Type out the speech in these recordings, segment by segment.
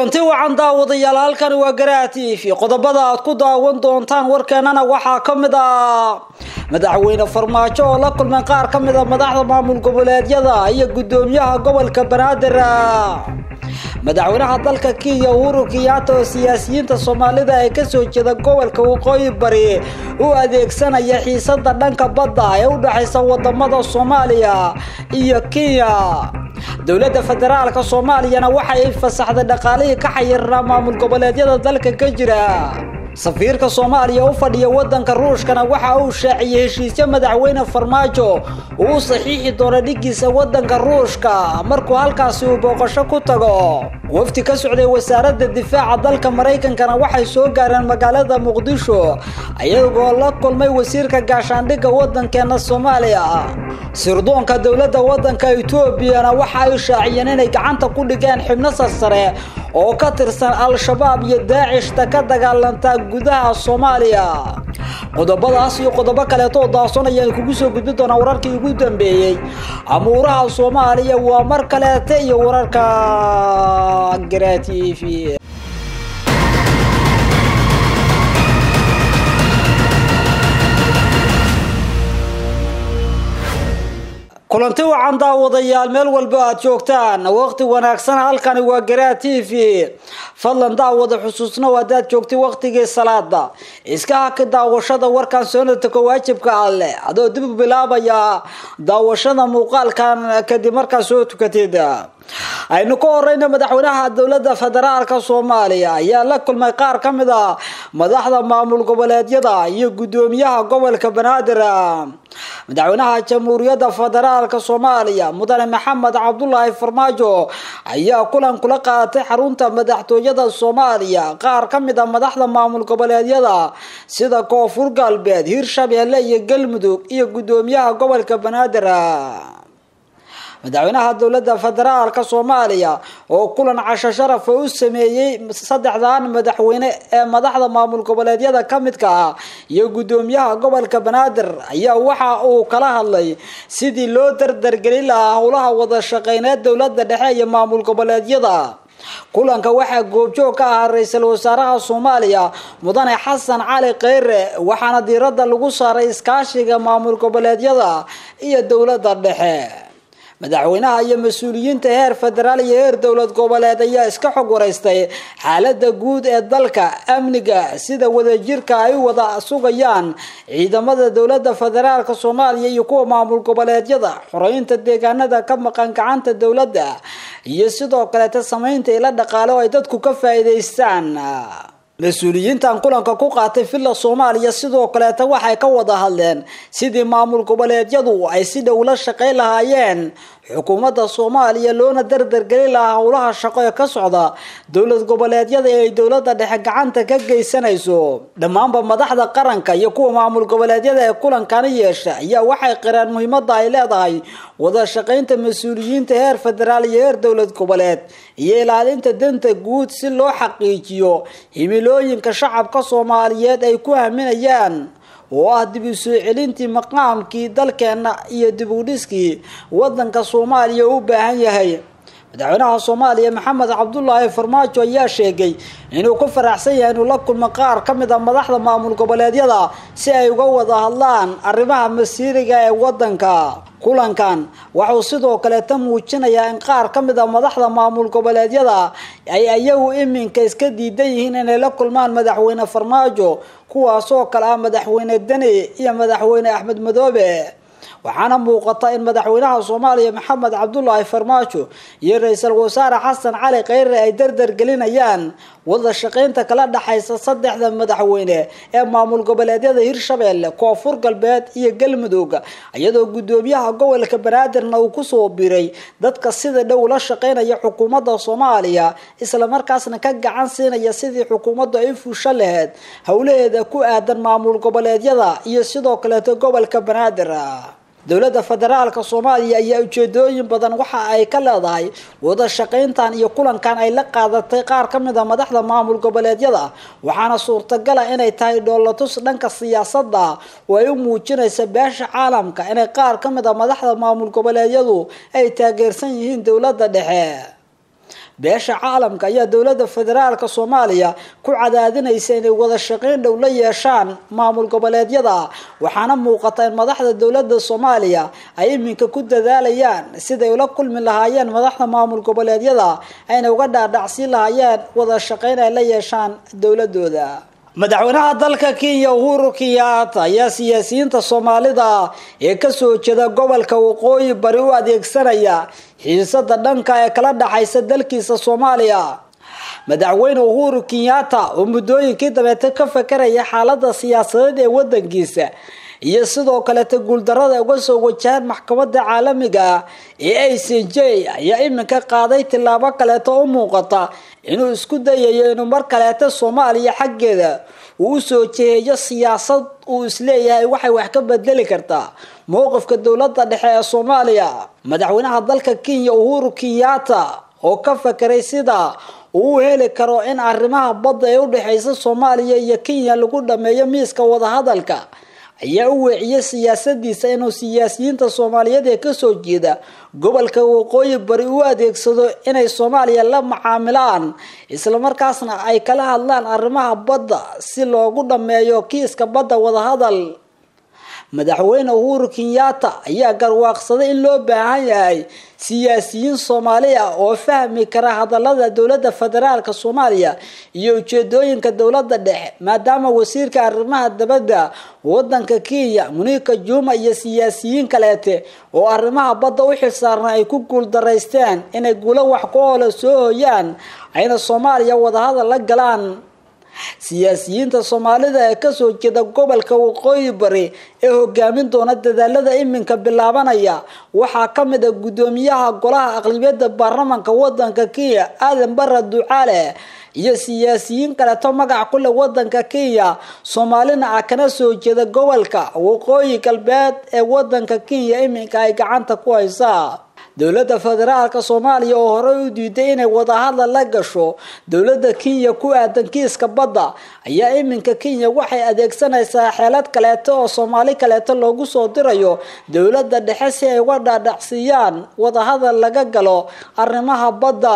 kulanti wacan daawadayaal halkani waa garaa t v qodobada aad ku daawan doontaan warkeenana waxaa ka mid ah madaxweyne farmaajo oo la kulmay qaar ka mid a madaxda maamul goboleedyada iyo guddoomiyaha gobolka banaadir madaxweynaha dalka kenya uhuru kenyaata oo siyaasiyiinta soomaalida ee kasoo jeeda gobolka waqooyi bari u adeegsanaya xiisada dhanka badda ee u dhexaysa wadamada soomaaliya iyo kenya dowladda federaalka soomaaliyana waxa ay fasaxday dhaqaalihii ka xayirnaa maamul goboleedyada dalka ka jira safiirka soomaaliya u fadhiya wadanka ruushkana waxa uu shaaciyey heshiisyo madaxweyne farmaajo uu u saxiixi doono dhigiisa wadanka ruushka markuu halkaasi uu booqasho ku tago wafti ka socday wasaaradda difaaca dalka maraykankana waxay soo gaareen magaalada muqdisho ayagoo la kulmay wasiirka gaashaandhigga wadankeena soomaaliya sirdoonka dowladda wadanka etoobiyana waxa ay shaaciyeen inay gacanta ku dhigeen xibno sarsare oo ka tirsan al-shabaab iyo daacishta ka dagaalantaa gudaha soomaaliya qodobadaas iyo qodobo kaleetoo daason ayaan kugu soo gudbi doonaa wararkii ugu dambeeyey amuuraha soomaaliya waa mar kaleete iyo wararka gara t v kulanti wacan daawadayaal meel walba aad joogtaan waqti wanaagsan halkani waa garaa t v fadlan daawada xusuusna hadaad joogtay waqtigii salaada iska haki daawashada warkan soonatako waajibka alleh adoo dib u bilaabaya daawashada muuqaalkan kadib markaa soo tukatid aynu ka horeyna madaxweynaha dowladda federaalka soomaaliya ayaa la kulmay qaar ka mid a madaxda maamul goboleedyada iyo guddoomiyaha gobolka banaadir madaxweynaha jamhuuriyadda federaalka soomaaliya mudane maxamed cabdulaahi farmaajo ayaa kulan kula qaadatay xarunta madaxtooyada soomaaliya qaar ka mid a madaxda maamul goboleedyada sida koonfur galbeed hirshabeelle iyo galmudug iyo guddoomiyaha gobolka banaadir madaxweynaha dowladda federaalka soomaaliya oo kulan casho sharafa u sameeyey saddexdan madaxweyne ee madaxda maamul goboleedyada ka midka ah iyo guddoomiyaha gobolka banaadir ayaa waxa uu kala hadlay sidii loo dardargelin lahaa howlaha wada shaqeyneed dowladda dhexe iyo maamul goboleedyada kulanka waxaa goobjoog ka ahaa ra-iisul wasaaraha soomaaliya mudane xasan cali kheyre waxaana diiradda lagu saaray iskaashiga maamul goboleedyada iyo dowladda dhexe madaxweynaha iyo mas-uuliyiinta heer federaal iyo heer dowlad goboleed ayaa iska xog waraystay xaalada guud ee dalka amniga sida wadajirka ay wada sugayaan ciidamada dowlada federaalka soomaaliya iyo kuwa maamul goboleedyada xoreynta deegaanada ka maqan gacanta dowladda iyo sidoo kaleeta sameynta ila dhaqaale oo ay dadku ka faa'iidaystaan mas-uuliyiintan kulanka ku qaatay villa soomaaliya sidoo kaleeta waxay ka wada hadleen sidii maamul goboleedyadu ay si dhow la shaqayn lahaayeen xukuumadda soomaaliya loona dardargelin lahaa howlaha shaqo ee ka socda dowlad goboleedyada ee ay dowladda dhexe gacanta ka geysanayso dhammaanba madaxda qaranka iyo kuwa maamul goboleedyada ee kulankani yeesha ayaa waxay qireen muhiimada ay leedahay wada shaqaynta mas-uuliyiinta heer federaal iyo heer dowlad goboleed iyo ilaalinta danta guud si loo xaqiijiyo himilooyinka shacabka soomaaliyeed ay ku haminayaan oo ah dib u soo celintii maqaamkii dalkeena iyo dib u dhiskii wadanka soomaaliya u baahan yahay madaxweynaha soomaaliya maxamed cabdulaahi farmaajo ayaa sheegay inuu ku faraxsan yahay inuu la kulmo qaar ka mid a madaxda maamul goboleedyada si ay uga wada hadlaan arrimaha masiiriga ee wadanka kulankan waxuu sidoo kaleeta muujinayaa in qaar ka mid a madaxda maamul goboleedyada ay iyagu iminka iska diidan yihiin inay la kulmaan madaxweyne farmaajo kuwaasoo kale ah madaxweyne deni iyo madaxweyne axmed madoobe waxaana muuqata in madaxweynaha soomaaliya maxamed cabdulaahi farmaajo iyo ra-iisul wasaare xasan cali kheyre ay dardargelinayaan wada shaqaynta kala dhexaysa saddexda madaxweyne ee maamul goboleedyada hirshabeelle koonfur galbeed iyo galmudug iyadoo guddoomiyaha gobolka banaadirna uu kusoo biray dadka sida dhow la shaqaynaya xukuumadda soomaaliya islamarkaasna ka gacan siinaya sidii xukuumaddu ay fusho laheyd howlaheeda ku aadan maamul goboleedyada iyo sidoo kaleeto gobolka banaadir dowladda federaalka soomaaliya ayaa ujeedooyin badan waxa ay ka leedahay wada shaqayntan iyo kulankan ay la qaadatay qaar ka mid a madaxda maamul goboleedyada waxaana suurtagala inay tahay dhoolatus dhanka siyaasadda oo ay u muujinaysa beesha caalamka inay qaar ka mid a madaxda maamul goboleedyadu ay taageersan yihiin dowladda dhexe beesha caalamka ayaa dowladda federaalka soomaaliya ku cadaadinaysa inay wada shaqayn dhow la yeeshaan maamul goboleedyada waxaana muuqata in madaxda dowladda soomaaliya ay iminka ku dadaalayaan siday ula kulmi lahaayeen madaxda maamul goboleedyada ayna uga dhaadhacsiin lahaayeen wada shaqayn ay la yeeshaan dowladooda madaxweynaha dalka kenya uhuru kenyatta ayaa siyaasiyiinta soomaalida ee kasoo jeeda gobolka waqooyi bari u adeegsanaya xiisada dhanka ee kala dhaxaysa dalkiisa soomaaliya madaxweyne uhuru kenyatta oo muddooyinkii dabeete ka fakaraya xaalada siyaasadeed ee wadankiisa iyo sidoo kaleta guuldarada uga soo wajahaan maxkamada caalamiga ee a c j ayaa iminka qaaday tillaabo kaleeto u muuqata inuu isku dayayo inuu mar kaleeta soomaaliya xaggeeda uu usoo jeheeyo siyaasad uu isleeyahay waxay wax ka bedeli kartaa mowqifka dowlada dhexe ee soomaaliya madaxweynaha dalka kenya uhuru kenyatta oo ka fakeray sida uu u heli karo in arrimaha badda ee udhexeysa soomaaliya iyo kenya lagu dhameeyo miiska wadahadalka ayaa u weeciyay siyaasadiisa inuu siyaasiyiinta soomaaliyeed ee kasoo jeeda gobolka waqooyi bari u adeegsado inay soomaaliya la macaamilaan islamarkaasna ay kala hadlaan arrimaha badda si loogu dhameeyo kiiska badda wadahadal madaxweyne uhuru kenyatta ayaa garwaaqsaday in loo baahan yahay siyaasiyiin soomaali ah oo fahmi kara hadalada dowlada federaalka soomaaliya iyo ujeedooyinka dowlada dhexe maadaama wasiirka arrimaha dabadda wadanka kenya muniika juma iyo siyaasiyiin kaleete oo arrimaha badda u xilsaarna ay ku guuldaraysteen inay guulo wax ku oola soo hooyaan ayna soomaaliya wadahadal la galaan siyaasiyiinta soomaalida ee kasoo jeeda gobolka waqooyi bari ee hogaamin doona dadaalada iminka bilaabanaya waxaa kamid a guddoomiyaha golaha aqlibiyada baarlamanka wadanka kenya aadan bara ducaale iyo siyaasiyiin kaleeto magac kule wadanka kenya soomaalina ah kana soo jeeda gobolka waqooyi galbeed ee wadanka kenya iminka ay gacanta ku haysaa dowlada federaalka soomaaliya oo horey u diiday inay wadahadal la gasho dowlada kenya ku aadan kiiska badda ayaa iminka kenya waxay adeegsanaysaa xeelad kaleeto oo soomaali kaleeto loogu soo dirayo dowlada dhexe si ay uga dhaadhacsiiyaan wadahadal laga galo arrimaha badda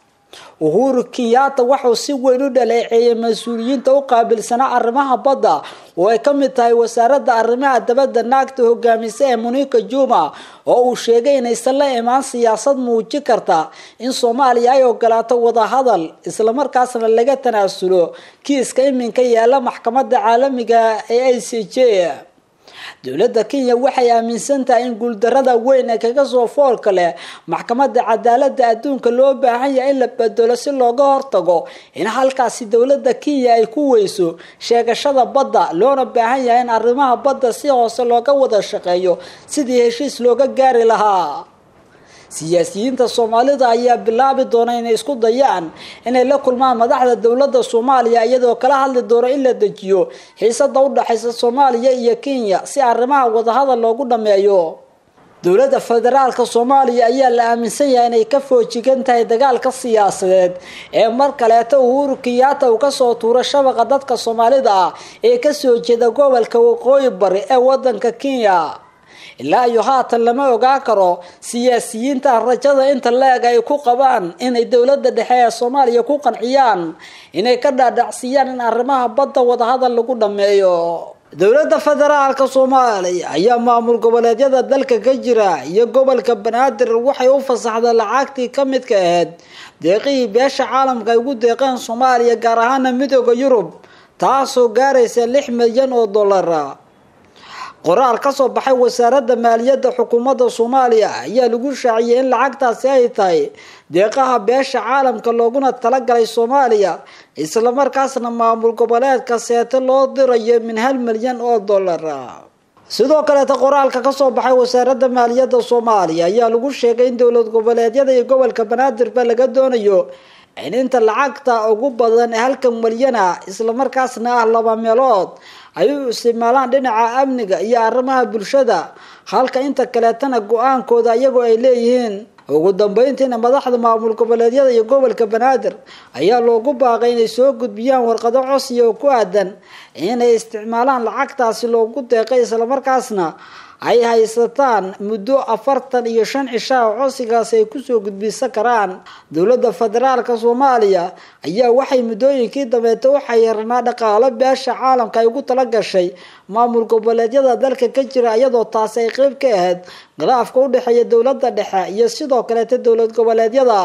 uhuru kenyatta wuxuu si weyn u dhaleeceeyay mas-uuliyiinta u qaabilsanaa arrimaha badda oo ay kamid tahay wasaaradda arrimaha dabadda naagta hogaamisa ee muniika juma oo uu sheegay inaysan la imaan siyaasad muujin karta in soomaaliya ay ogolaato wadahadal islamarkaasna laga tanaasulo kiiska iminka yaala maxkamada caalamiga ee a c j dowladda kenya waxay aaminsan tahay in guuldarada weyn ee kaga soo foolka leh maxkamada cadaalada adduunka loo baahan yahay in la bedelo si looga hortago in halkaasi dowlada kenya ay ku weyso sheegashada badda loona baahan yahay in arrimaha badda si hoose looga wada shaqeeyo sidii heshiis looga gaari lahaa siyaasiyiinta soomaalida ayaa bilaabi doona inay isku dayaan inay la kulmaan madaxda dowlada soomaaliya iyadoo kala hadli doono in la dejiyo xiisada udhexaysa soomaaliya iyo kenya si arrimaha wadahadal loogu dhameeyo dowlada federaalka soomaaliya ayaa la aaminsan yahay inay ka foojigan tahay dagaalka siyaasadeed ee mar kaleeta uhuru kenyatta uu kasoo tuuro shabaqa dadka soomaalida ah ee kasoo jeeda gobolka waqooyi bari ee wadanka kenya ilaa iyo haatan lama ogaa karo siyaasiyiinta rajada inta la-eg ay ku qabaan inay dowlada dhexe ee soomaaliya ku qanciyaan inay ka dhaadhacsiyaan in arrimaha badda wadahadal lagu dhameeyo dowlada federaalka soomaaliya ayaa maamul goboleedyada dalka ka jira iyo gobolka banaadir waxay u fasaxday lacagtii ka midka ahayd deeqihii beesha caalamka ay ugu deeqeen soomaaliya gaar ahaana midooda yurub taasoo gaaraysa lix milyan oo dollara qoraal kasoo baxay wasaaradda maaliyadda xukuumadda soomaaliya ayaa lagu shaaciyay in lacagtaasi ay tahay deeqaha beesha caalamka looguna talagalay soomaaliya islamarkaasna maamul goboleedka seete loo dirayo min hal milyan oo dollara sidoo kaleeta qoraalka kasoo baxay wasaaradda maaliyadda soomaaliya ayaa lagu sheegay in dowlad goboleedyada iyo gobolka banaadirba laga doonayo in inta lacagta ugu badan ee halka milyana islamarkaasna ah laba meelood ay u isticmaalaan dhinaca amniga iyo arrimaha bulshada halka inta kaleetana go-aankooda iyagoo ay leeyihiin ugu dambeyntiina madaxda maamul goboleedyada iyo gobolka banaadir ayaa loogu baaqay inay soo gudbiyaan warqado cosiya oo ku aadan inay isticmaalaan lacagtaasi loogu deeqay islamarkaasna ay haysataan muddo afartan iyo shan cishaa codsigaasi ay kusoo gudbisan karaan dowladda federaalka soomaaliya ayaa waxay muddooyinkii dambeeta u xayirnaa dhaqaalo beesha caalamka ay ugu tala gashay maamul goboleedyada dalka ka jira iyadoo taasi ay qeyb ka ahayd khilaafka u dhexeeya dowladda dhexe iyo sidoo kaleeta dowlad goboleedyada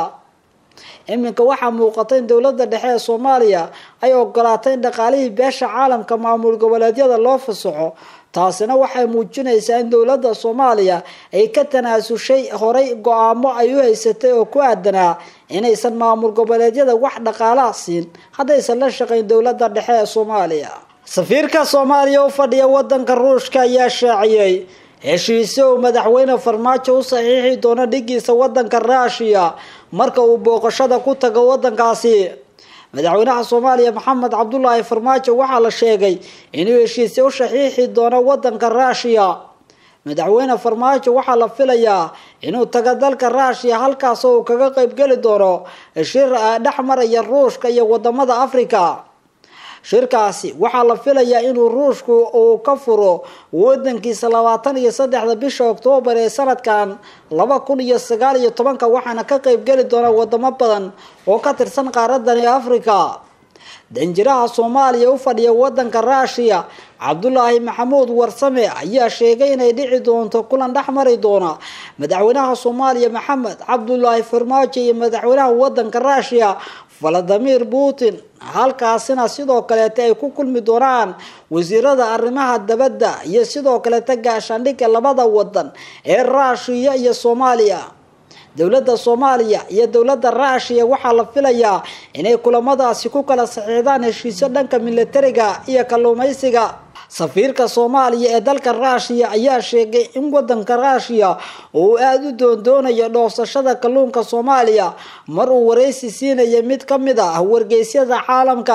iminka waxaa muuqata in dowladda dhexe ee soomaaliya ay ogolaatay in dhaqaalihii beesha caalamka maamul goboleedyada loo fasaxo taasina waxay muujinaysaa in dowladda soomaaliya ay ka tanaasushay horay go-aamo ay u haysatay oo ku aadanaa inaysan maamul goboleedyada wax dhaqaalaha siin haddaysan la shaqayn dowladda dhexe ee soomaaliya safiirka soomaaliya u fadhiya wadanka ruushka ayaa shaaciyey heshiise uu madaxweyne farmaajo u saxiixi doono dhigiisa wadanka ruushiya marka uu booqashada ku tago wadankaasi madaxweynaha soomaaliya maxamed cabdulaahi farmaajo waxaa la sheegay inuu heshiise u saxiixi doono wadanka ruushiya madaxweyne farmaajo waxaa la filayaa inuu tago dalka ruushiya halkaas oo uu kaga qeybgeli doono shir dhex maraya ruushka iyo wadamada africa shirkaasi waxaa la filayaa inuu ruushku uu ka furo wadankiisa labaatan iyo saddexda bisha oktoobar ee sanadkan laba kun iyo sagaal iyo tobanka waxaana ka qeybgeli doona wadamo badan oo ka tirsan qaaradani africa danjiraha soomaaliya u fadhiya wadanka ruushiya cabdulaahi maxamuud warsame ayaa sheegay inay dhici doonto kulan dhex mari doona madaxweynaha soomaaliya maxamed cabdulaahi farmaajo iyo madaxweynaha wadanka ruushiya valadimir putin halkaasina sidoo kaleeta ay ku kulmi doonaan wasiirada arrimaha dabadda iyo sidoo kaleeta gaashaandhigga labada wadan ee ruushiya iyo soomaaliya dowladda soomaaliya iyo dowladda ruushiya waxaa la filayaa inay kulamadaasi ku kala saxiixdaan heshiisyo dhanka militariga iyo kalluumeysiga safiirka soomaaliya ee dalka ruushiya ayaa sheegay in wadanka ruushiya uu aada u doondoonayo dhoofsashada kalluunka soomaaliya mar uu wareysi siinaya mid ka mid ah wargeysyada caalamka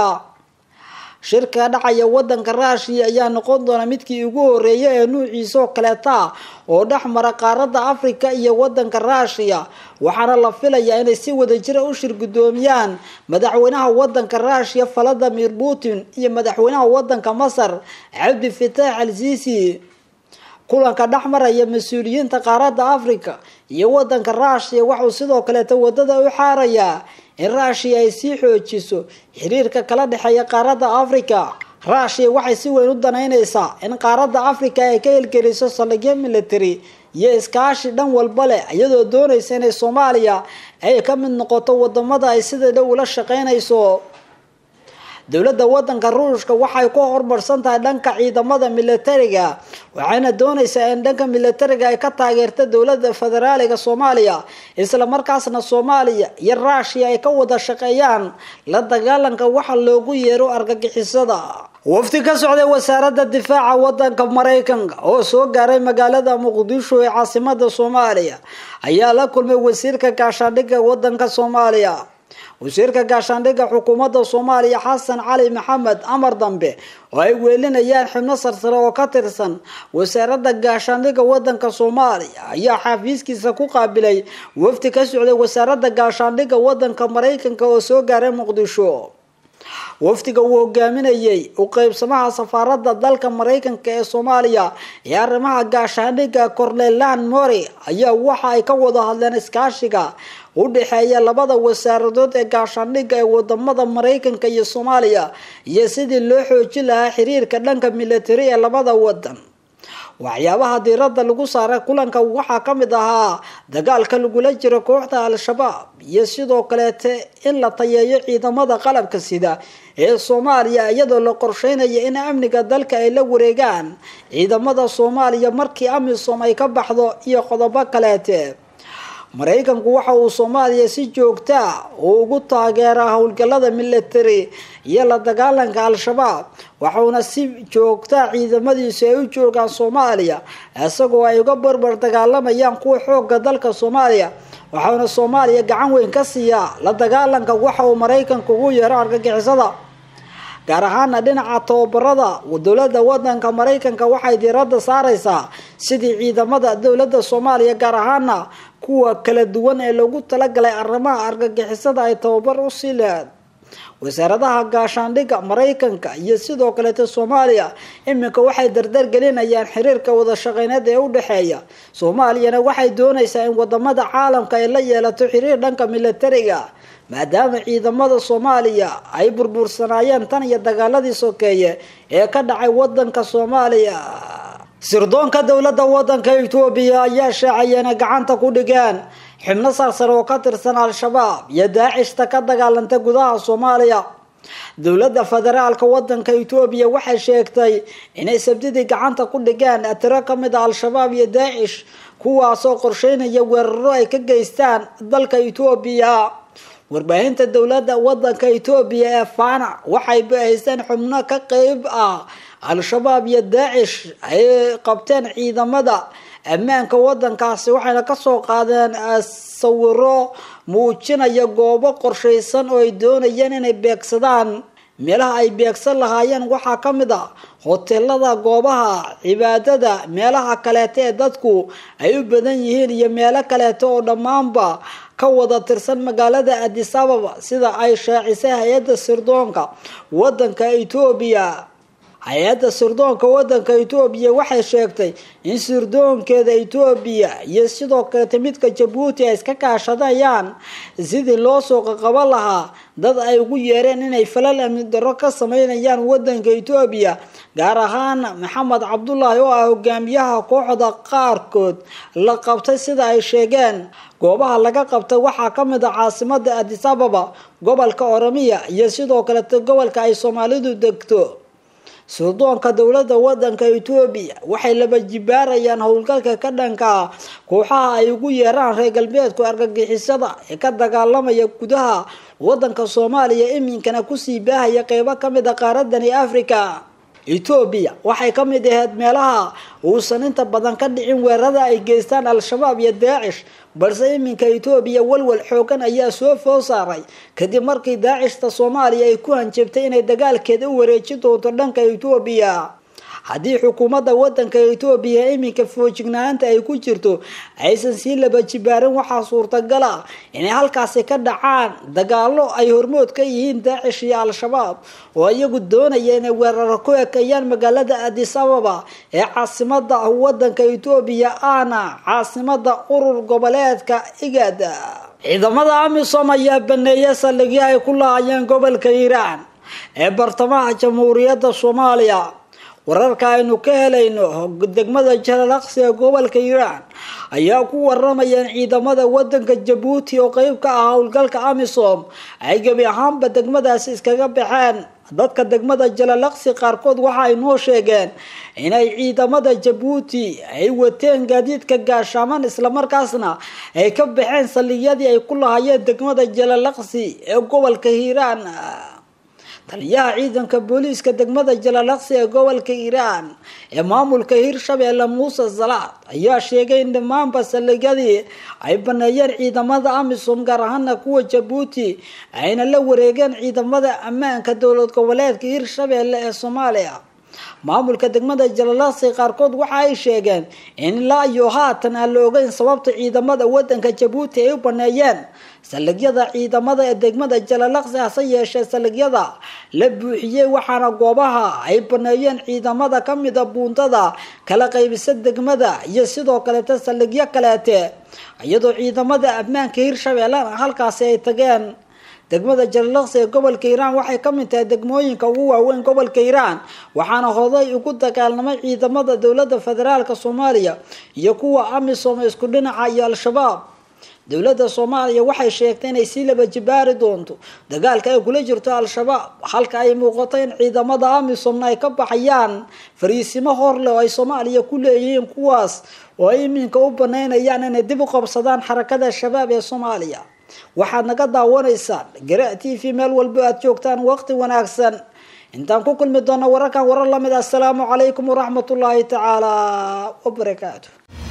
shirka dhacaya wadanka ruushiya ayaa noqon doona midkii ugu horeeya ee nuuciisa oo kaleeta oo dhex mara qaaradda africa iyo wadanka ruushiya waxaana la filayaa inay si wadajira u shir guddoomiyaan madaxweynaha wadanka ruushiya valadimir putin iyo madaxweynaha wadanka masar cabdi fataax al sisi kulanka dhex maraya mas-uuliyiinta qaaradda africa iyo wadanka ruushiya waxuu sidoo kaleeta wadada u xaarayaa in ruushiya ay sii xoojiso xiriirka kala dhexeeya qaaradda africa ruushiya waxay si weyn u danaynaysaa in qaaradda africa ay ka helgeliso saldhigyo military iyo iskaashi dhan walba leh iyadoo doonaysa inay soomaaliya ay ka mid noqoto wadamada ay sida dhow ula shaqeynayso dowladda wadanka ruushka waxay ku horumarsan tahay dhanka ciidamada militariga waxayna doonaysaa in dhanka militariga ay ka taageerta dowladda federaaliga soomaaliya isla markaasna soomaaliya iyo ruushiya ay ka wada shaqeeyaan la dagaalanka waxa loogu yeero argagixisada wafdi ka socday wasaaradda difaaca wadanka maraykanka oo soo gaaray magaalada muqdisho ee caasimada soomaaliya ayaa la kulmay wasiirka gaashaandhigga wadanka soomaaliya wasiirka gaashaandhigga xukuumadda soomaaliya xasan cali maxamed amar dambe oo ay weelinayaan xubno sarsare oo ka tirsan wasaaradda gaashaandhigga wadanka soomaaliya ayaa xafiiskiisa ku qaabilay wafdi ka socday wasaaradda gaashaandhigga wadanka maraykanka oo soo gaaray muqdisho wafdiga uu hogaaminayay u qeybsamaha safaaradda dalka maraykanka ee soomaaliya ee arrimaha gaashaandhigga cornelan mori ayaa waxa ay ka wada hadleen iskaashiga u dhexeeya labada wasaaradood ee gaashaandhigga ee wadamada maraykanka iyo soomaaliya iyo sidii loo xoojin lahaa xiriirka dhanka militari ee labada wadan waxyaabaha diiradda lagu saaray kulanka waxaa ka mid ahaa dagaalka lagula jiro kooxda al-shabaab iyo sidoo kaleete in la tayeeyo ciidamada qalabka sida ee soomaaliya iyadoo la qorsheynaya in amniga dalka ay la wareegaan ciidamada soomaaliya markii amisom ay ka baxdo iyo qodobo kaleete maraykanku waxa uu soomaaliya si joogtaa uu ugu taageeraa howlgalada military iyo la dagaalanka al-shabaab waxauna si joogtaa ciidamadiisu ay u joogaan soomaaliya isagoo ay uga barbar dagaalamayaan kuwa xooga dalka soomaaliya waxauna soomaaliya gacan weyn ka siiyaa la dagaalanka waxa uu maraykanku ugu yeero argagixisada gaar ahaana dhinaca tababarada dowladda wadanka maraykanka waxay diiradda saareysaa sidii ciidamada dowladda soomaaliya gaar ahaana kuwa kala duwan ee loogu talagalay arrimaha argagixisada ay tababar u sii lahayd wasaaradaha gaashaandhigga maraykanka iyo sidoo kaleeta soomaaliya iminka waxay dardar gelinayaan xiriirka wada shaqeyneed ee u dhexeeya soomaaliyana waxay doonaysaa in wadamada caalamka ay la yeelato xiriir dhanka militariga maadaama ciidamada soomaaliya ay burbursanaayeen tan iyo dagaaladii sokeeye ee ka dhacay wadanka soomaaliya sirdoonka dowladda wadanka etoobiya ayaa shaacaya inay gacanta ku dhigeen xubno sarsare oo ka tirsan al-shabaab iyo daacishta ka dagaalanta gudaha soomaaliya dowladda federaalka wadanka etoobiya waxay sheegtay inay sabtidii gacanta ku dhigeen tiro kamid a al-shabaab iyo daacish kuwaasoo qorsheynaya weeraro ay ka geystaan dalka etoobiya warbaahinta dowladda wadanka etoobiya ee fana waxay bahaysteen xubno ka qeyb ah al-shabaab iyo daacish ay qabteen ciidamada ammaanka wadankaasi waxayna kasoo qaadeen sawiro muujinaya goobo qorshaysan oo ay doonayeen inay beegsadaan meelaha ay beegsan lahaayeen waxaa ka mid a hoteelada goobaha cibaadada meelaha kaleeta ee dadku ay u badan yihiin iyo meelo kaleeta oo dhammaanba ka wada tirsan magaalada addis ababa sida ay shaacisay hay-adda sirdoonka wadanka etoobiya hay-adda sirdoonka wadanka etoobiya waxay sheegtay in sirdoonkeeda etoobiya iyo sidoo kaleta midka jabuuti ay iska kaashadayaan sidii loo soo qaqaban lahaa dad ay ugu yeereen inay falal amni darro ka sameynayaan wadanka etoobiya gaar ahaan maxamed cabdulaahi oo ah hogaamiyaha kooxda qaarkood la qabtay sida ay sheegeen goobaha laga qabtay waxaa ka mid a caasimada addis ababa gobolka oromiya iyo sidoo kaleta gobolka ay soomaalidu degto sirdoonka dowladda wadanka etoobiya waxay laba jibaarayaan howlgalka ka dhanka kooxaha ay ugu yeeraan reer galbeedku argagixisada ee ka dagaalamaya gudaha wadanka soomaaliya iminkana kusii baahaya qeybo kamid a qaaradani africa etoobiya waxay ka mid ahayd meelaha uusan inta badan ka dhicin weerarada ay geystaan al-shabaab iyo daacish balse iminka etoobiya walwal xoogan ayaa soo foo saaray kadib markii daacishta soomaaliya ay ku hanjabtay inay dagaalkeeda u wareeji doonto dhanka etoobiya haddii xukuumadda wadanka etoobiya iminka foojignaanta ay ku jirto aysan sii laba jibaarin waxaa suurtagal ah inay halkaasi ka dhacaan dagaalo ay hormood ka yihiin daacish iyo al-shabaab oo iyagu doonaya inay weeraro ku ekeeyaan magaalada addis ababa ee caasimada wadanka etoobiya ahna caasimada urur goboleedka igad ciidamada amisom ayaa baneeyay saldhigyo ay ku lahaayeen gobolka hiiraan ee bartamaha jamhuuriyadda soomaaliya wararka aynu ka helayno degmada jalalaqsi ee gobolka hiiraan ayaa ku waramayeen ciidamada wadanka jabuuti oo qeyb ka ah howlgalka amisom ay gebi ahaanba degmadaasi iskaga baxeen dadka degmada jalalaqsi qaarkood waxa ay noo sheegeen inay ciidamada jabuuti ay wateen gaadiidka gaashaaman islamarkaasna ay ka baxeen saldhigyadii ay ku lahaayeen degmada jalalaqsi ee gobolka hiiraan taliyaha ciidanka booliiska degmada jalalaqsi ee gobolka hiiraan ee maamulka hirshabeelle muuse salaad ayaa sheegay in dhammaanba saldhigyadii ay baneeyeen ciidamada amisom gaar ahaana kuwa jabuuti ayna la wareegeen ciidamada ammaanka dowlad goboleedka hirshabeelle ee soomaaliya maamulka degmada jalalaqsi qaarkood waxa ay sheegeen in ilaa iyo haatan aan la ogeyn sababta ciidamada wadanka jabuuti ay u baneeyeen saldhigyada ciidamada ee degmada jalalaqsi hase yeeshee saldhigyada la buuxiyey waxaana goobaha ay baneeyeen ciidamada kamida buuntada kala qaybisa degmada iyo sidoo kaleeta saldhigyo kaleete iyadoo ciidamada ammaanka hirshabeellena halkaasi ay tageen degmada jalalaqsi ee gobolka hiiraan waxay ka mid tahay degmooyinka ugu waaweyn gobolka hiiraan waxaana hoday ugu dagaalamay ciidamada dowladda federaalk soomaaliya iyo kuwa amisom isku dhinaca iyo al-shabaab dowladda soomaaliya waxay sheegtay inay sii laba jibaari doonto dagaalka ay kula jirto al-shabaab halka ay muuqato in ciidamada amisomna ay ka baxayaan fariisimo horleh oo ay soomaaliya ku leeyihiin kuwaas oo ay iminka u banaynayaan inay dib u qabsadaan xarakada shabaab ee soomaaliya waxaad naga daawanaysaan gara t v meel walbo aad joogtaan waqti wanaagsan intaan ku kulmi doona wararkan warar lamid assalaamu calaykum waraxmat ullaahi tacaala wabarakaatu